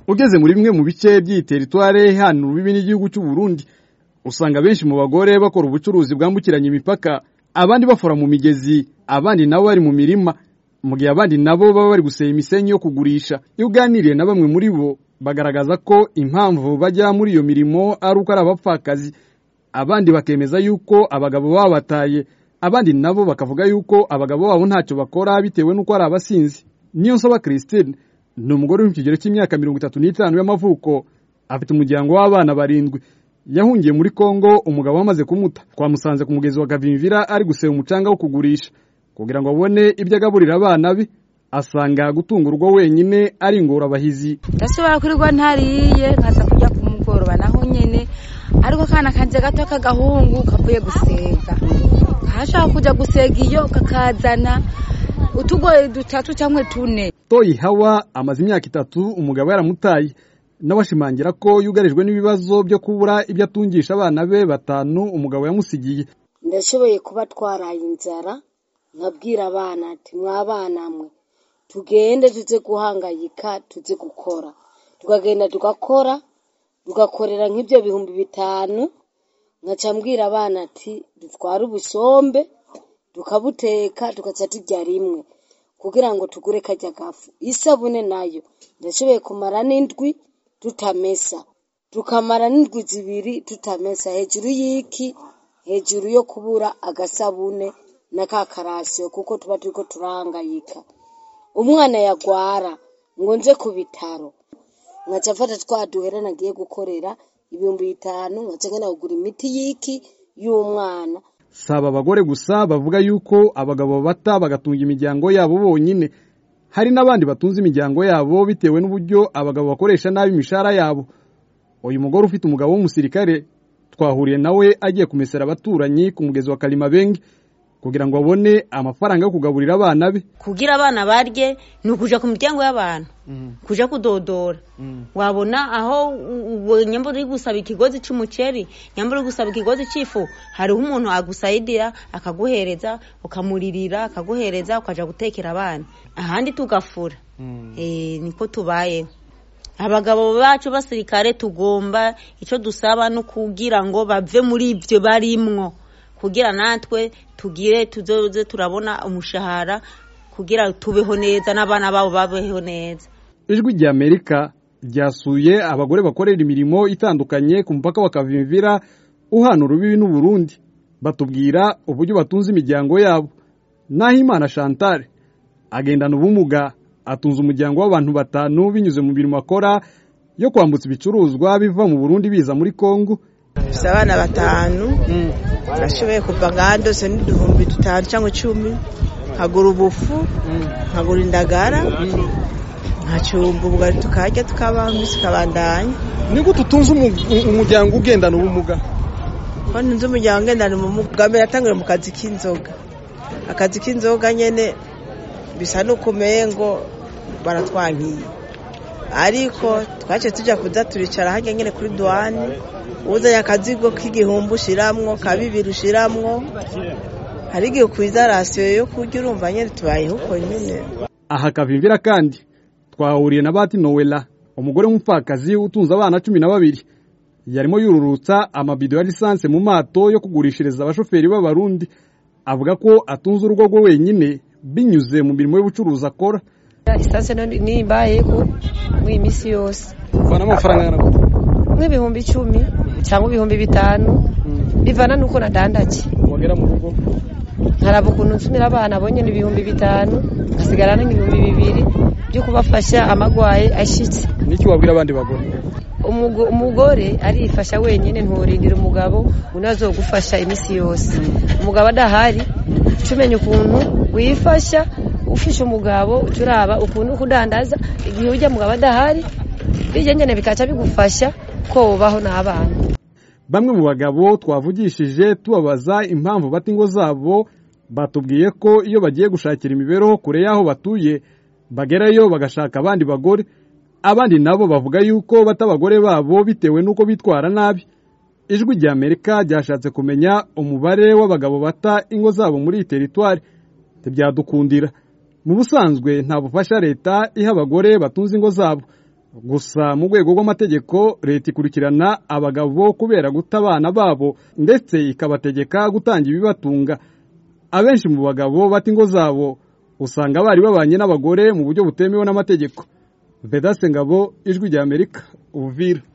ugeze muri bimwe mu bice by'iyi teritwari hano urubibi n'igihugu cy'u Burundi usanga benshi mu bagore bakora ubucuruzi bwambukiranya imipaka abandi bafora mu migezi abandi nabo bari mu mirima mu gihe abandi nabo baba bari guseba imisenyi yo kugurisha iyo uganiriye na bamwe muri bo bagaragaza ko impamvu bajya muri iyo mirimo ari uko ari abapfakazi abandi bakemeza yuko abagabo baba bataye abandi nabo bakavuga yuko abagabo babo ntacyo bakora bitewe n'uko ari abasinzi niyo nsaba christine ni umugore uri mu kigero cy'imyaka mirongo itatu n'itanu y'amavuko afite umuryango w'abana barindwi yahungiye muri kongo umugabo wamaze kumuta twamusanze ku mugezi wa gavimvira ari guseba umucanga wo kugurisha kugira ngo abone ibyo agaburira abana be asanga gutunga urugo wenyine ari ingorabahizi ndashobora kurirwa ntariye nkaza kujya ku mugoroba naho nyine ariko akana kanje gato k'agahungu kavuye gusega kashaka kujya gusega iyo kakazana utugoye dutatu cyangwa tune toyi hawa amaze imyaka itatu umugabo yaramutaye n'abashimangira ko yugarijwe n'ibibazo byo kubura ibyo atungisha abana be batanu umugabo yamusigiye ndashoboye kuba twaraye inzara nkabwira abana ati mwabana mwe tugende tuze guhangayika tuze gukora tukagenda tugakora tugakorera nk'ibyo bihumbi bitanu nkaca mbwira abana ati dutware ubusombe tukabuteka tugaca turya rimwe kugira ngo tugure kajya gafu isabune nayo ndashoboye kumara n'indwi tutamesa tukamara n'indwi zibiri tutamesa hejuru y'iki hejuru yo kubura agasabune na ka karasiyo kuko tuba turi ko turahangayika umwana yagwara ngo nze ku bitaro nkaca mfata twa duhera nagiye gukorera ibihumbi bitanu nkaca ngena kugura imiti y'iki y'umwana si abagore gusa bavuga yuko abagabo bata bagatunga imiryango yabo bonyine hari n'abandi batunze imiryango yabo bitewe n'uburyo abagabo bakoresha nabi imishahara yabo uyu mugore ufite umugabo w'umusirikare twahuriye nawe agiye kumesera abaturanyi ku mugezi wa karimabenge kugira ngo abone amafaranga yo kugaburira abana be kugira abana barye ni ukujya ku miryango y'abantu kujya kudodora wabona aho nyambura uri gusaba ikigozi cy'umuceri nyambura uri gusaba ikigozi cy'ifu hariho umuntu agusayidira akaguhereza ukamuririra akaguhereza ukajya gutekera abana ahandi tugafura niko tubayeho abagabo bacu basirikare tugomba icyo dusaba no kugira ngo bave muri ibyo barimwo kugira natwe tugire tuzoze turabona umushahara kugira tubeho neza n'abana babo babeho neza ijwi rya amerika ryasuye abagore bakorera imirimo itandukanye ku mupaka wa kavimvira uhana urubibi n'u Burundi batubwira uburyo batunze imiryango yabo naho imana chantal agendana ubumuga atunze umuryango w'abantu batanu binyuze mu mirimo akora yo kwambutsa ibicuruzwa biva mu Burundi biza muri kongo dufite abana batanu bashoboye kuva nka dose n'uduhumbi dutanu cyangwa icumi nkagura ubufu nkagura indagara nkacumba ubugari tukarya tukabaho iminsi ikabandanya ni gute utunze umuryango ugendana ubumuga ko ntunze umuryango ugendana ubumuga bwa mbere atangire mu kazi k'inzoga akazi k'inzoga nyine bisa n'ukumeye ngo baratwankiye ariko twaciye tujya kuza turicara hajya nyine kuri duwani uzanye akazigo k'igihumbi ushiramwo ka bibiri ushiramwo hari igihe ukwiza rasiyo yo kurya urumva nyine tubayeho uko nyine aha kavimvira kandi twahuriye na bati nowela umugore w'umupfakazi utunze abana cumi na babiri yarimo yururutsa amabido ya lisansi mu mato yo kugurishiriza abashoferi b'abarundi avuga ko atunze urugo rwe wenyine binyuze mu mirimo y'ubucuruzi akora lisansi nimbayeko muri iyi minsi yose uvana amafaranga angana nk'ibihumbi icumi cyangwa ibihumbi bitanu bivana nuko nadandaje wagera mu rugo nkaraba ukuntu nsumira abana bonyine ibihumbi bitanu nkasigarana nk'ibihumbi bibiri byo kubafasha amagwaye ashyitse n'icyo wabwira abandi bagore umugore arifasha wenyine nturindira umugabo unazogufasha iminsi yose umugabo adahari umenya ukuntu wifasha ufisha umugabo uraba ukuntu kudandaza igihe ujya mugabo adahari bijya nyine bikaca bigufasha ko ubaho n'abana bamwe mu bagabo twavugishije tubabaza impamvu bata ingo zabo batubwiye ko iyo bagiye gushakira imibereho kure y'aho batuye bagerayo bagashaka abandi bagore abandi nabo bavuga yuko bata abagore babo bitewe n'uko bitwara nabi ijwi rya amerika ryashatse kumenya umubare w'abagabo bata ingo zabo muri iyi teritwari ntibyadukundira mu busanzwe nta bufasha leta iha abagore batunze ingo zabo gusa mu rwego rw'amategeko leta ikurikirana abagabo kubera guta abana babo ndetse ikabategeka gutanga ibibatunga abenshi mu bagabo bata ingo zabo usanga bari babanye n'abagore mu buryo butemewe n'amategeko vedase ngabo ijwi ry'amerika ubuvira